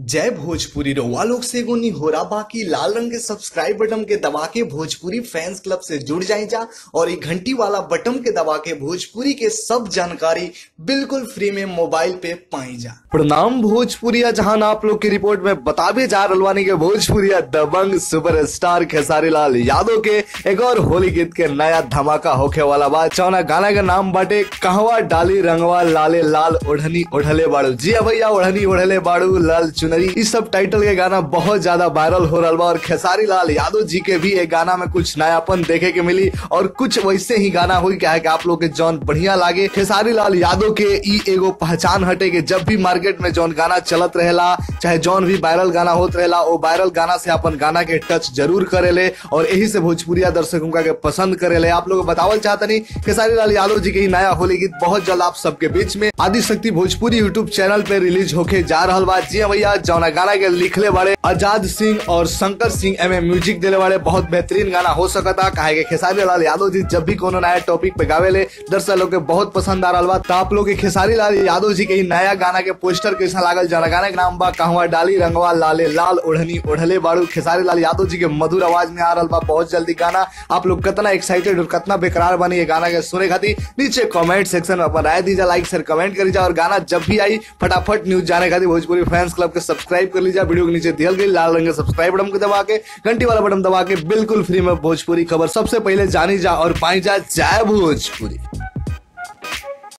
जय भोजपुरी रउआ लोग से एगो निहोरा बाकी लाल रंग के सब्सक्राइब बटन के दबा के भोजपुरी फैंस क्लब से जुड़ जाए जा और ये घंटी वाला बटन के दबा के भोजपुरी के सब जानकारी बिल्कुल फ्री में मोबाइल पे पाई जा प्रणाम भोजपुरिया जहां आप लोग की रिपोर्ट में बताबे जा रलवानी के भोजपुरिया दबंग सुपरस्टार खेसारी लाल यादव के एक और होली गीत के नया धमाका होखे वाला बा चौना गाना का नाम बाटे कहवा डाली रंगवा लाले लाल ओढ़नी ओढ़ले बाड़ू जी हाँ भैया ओढ़नी ओढ़ले बाड़ू लाल चुनरी इस सब टाइटल के गाना बहुत ज्यादा वायरल हो रहा बा और खेसारी लाल यादव जी के भी एक गाना में कुछ नयापन देखे के मिली और कुछ वैसे ही गाना हुई क्या है कि आप लोग के जौन बढ़िया लागे खेसारी लाल यादव के ई एगो पहचान हटे के जब भी मार्केट में जौन गाना चलत रहेला चाहे जौन भी वायरल गाना होत रहेला वो वायरल गाना से अपन गाना के टच जरूर करेले और यही से भोजपुरिया दर्शकों का के पसंद करेले आप लोग बतावल चाहतनी खेसारी लाल यादव जी के ही नया होली गीत बहुत जल्द आप सबके बीच में आदि शक्ति भोजपुरी यूट्यूब चैनल पे रिलीज होके जा रहा बा जी हाँ भैया जौना गाना के लिखले बाड़े आजाद सिंह और शंकर सिंह एम म्यूजिक दिले बाड़े बहुत बेहतरीन गाना हो सकता काहे के खेसारी लाल यादव जी जब भी कोनो नया टॉपिक पे गावेले दर्शक लोग के बहुत पसंद आ रहा बा तो आप लोग के खेसारी लाल यादव जी के ही नया गाना के पोस्टर कैसा लागल जौना गाना के नाम बा कहवा डाली रंगवा लाले लाल ओढ़नी ओढ़ले बाड़ू खेसारी लाल यादव जी के मधुर आवाज में आ रहा बा बहुत जल्दी गाना आप लोग कितना एक्साइटेड और कितना बेकरार बनी ये गाना के सुने खातिर नीचे कमेंट सेक्शन में अपन राय दीजिए लाइक शेयर कमेंट कर और गाना जब भी आई फटाफट न्यूज जाने खातिर भोजपुरी फैंस क्लब के सब्सक्राइब कर लीजिए वीडियो के नीचे दियल गई लाल रंग के सब्सक्राइब बटन को दबा के घंटी वाला बटन दबा के बिल्कुल फ्री में भोजपुरी खबर सबसे पहले जानी जा और पाई जा जय भोजपुरी